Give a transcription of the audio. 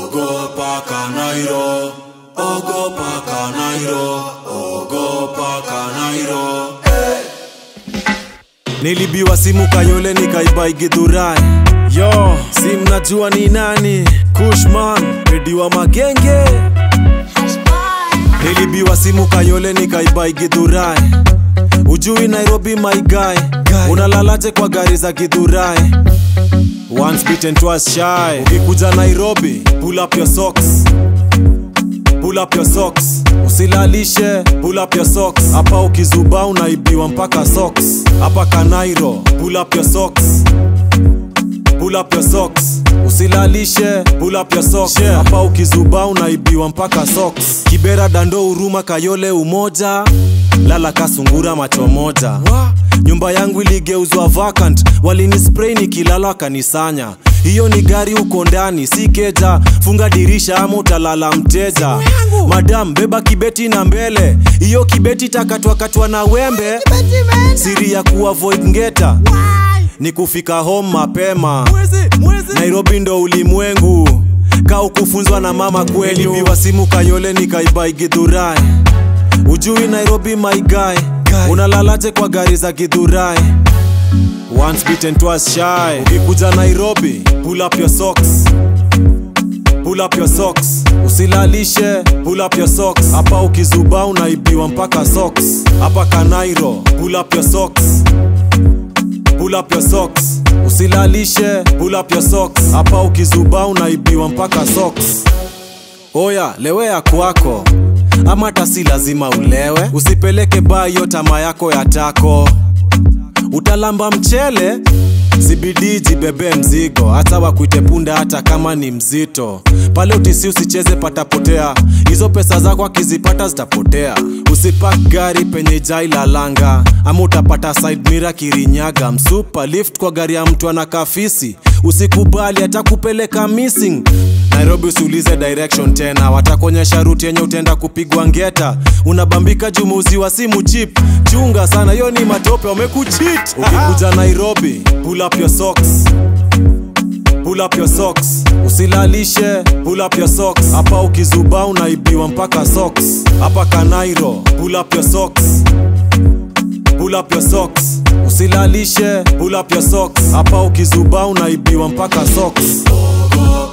Ogopa Kanairo, ogopa Kanairo, ogopa Kanairo. Nilibiwa simu Kayole nikaibai Githurai. Yo, si mnajua ni nani? Kushman, Ediwa Magenge. Nilibiwa simu Kayole nikaibai Githurai. Ujui Nairobi my guy, unalalaje kwa gari za Githurai? Once bitten twice shy. Ukikuja Nairobi, pull up your socks. Pull up your socks. Usilalishe, pull up your socks. Hapa ukizuba unaibiwa mpaka socks. Hapa Kanairo, pull up your socks. Pull up your socks. Usilalishe, pull up your socks. Hapa ukizuba unaibiwa mpaka socks. Kibera, Dando, Huruma, Kayole, Umoja, lala kasungura macho moja. Nyumba yangu iligeuzwa vacant, walinispray nikilala wakanisanya. Hiyo ni gari uko ndani, si keja. Funga dirisha ama utalala mteja. Madam, beba kibeti na mbele, hiyo kibeti takatwakatwa na wembe. Siri ya kuavoid ngeta ni kufika home mapema. Nairobi ndo ulimwengu, ka ukufunzwa na mama kweli. Biwa simu Kayole nikaibai Githurai. Ujui Nairobi my guy, unalalaje kwa gari za Githurai? Once bitten twice shy. Ukikuja Nairobi, pull up your socks. Pull up your socks. Usilalishe, pull up your socks. Hapa ukizuba unaibiwa mpaka socks. Hapa Kanairo, pull up your socks. Pull up your socks. Usilalishe, pull up your socks. Hapa ukizuba unaibiwa mpaka socks. Oya, lewea kwako ama hata si lazima ulewe. Usipeleke baa hiyo tama yako ya tako utalamba mchele zibidi jibebe mzigo hata wakuite punda hata kama ni mzito pale utisi usicheze patapotea hizo pesa zako akizipata zitapotea usipak gari penye jai la langa ama utapata side mira kirinyaga msupa lift kwa gari ya mtu ana kafisi usikubali hata kupeleka missing nairobi usiulize direction tena watakuonyesha ruti yenye utaenda kupigwa ngeta unabambika jumuzi wa simu chip chunga sana hiyo ni matope wamekuchit ukikuja nairobi pull up your socks pull up your socks usilalishe pull up your socks hapa ukizuba unaibiwa mpaka socks hapa kanairo pull up your socks pull up your socks usilalishe pull up your socks hapa ukizuba unaibiwa mpaka socks Ogopa